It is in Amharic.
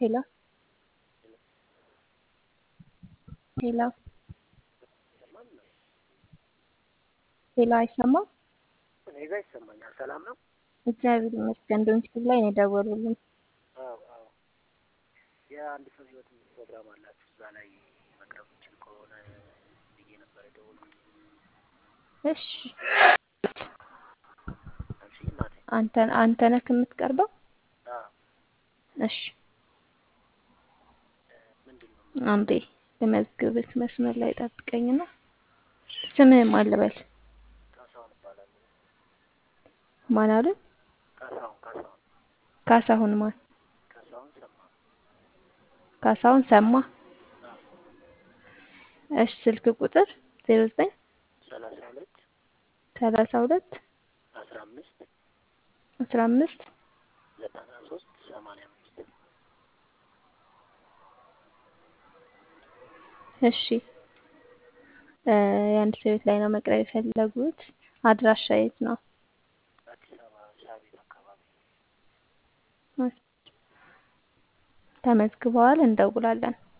ሄሎ ሄሎ ሄሎ አይሰማም? እኔ ጋር ይሰማኛል። ሰላም ነው? እግዚአብሔር ይመስገን። ዶንኪቲቭ ላይ ነው የደወሉልኝ። አዎ አዎ። የአንድ ሰው ህይወት ፕሮግራም አላችሁ እዛ ላይ መቅረብ ይችል ከሆነ ብዬ ነበር የደወልኩት። እሺ አንቺ እናቴ አንተ አንተ ነህ የምትቀርበው? አዎ እሺ ምንድን ነው አንዴ በመዝግብት መስመር ላይ ጠብቀኝና ስምህን ማን ልበል? ካሳሁን እባላለሁ። ማን አሉ? ካሳሁን ካሳሁን ካሳሁን ማን? ካሳሁን ሰማ ካሳሁን ሰማ። አዎ እሺ ስልክ ቁጥር 09 ሰላሳ ሁለት 32 አስራ አምስት 15 ዘጠና ሶስት ሰማንያ አምስት እሺ እ የአንድ ሰው ህይወት ላይ ነው መቅረብ የፈለጉት። አድራሻ የት ነው? አዲስ አበባ ሻቤት አካባቢ ተመዝግበዋል፣ እንደውላለን።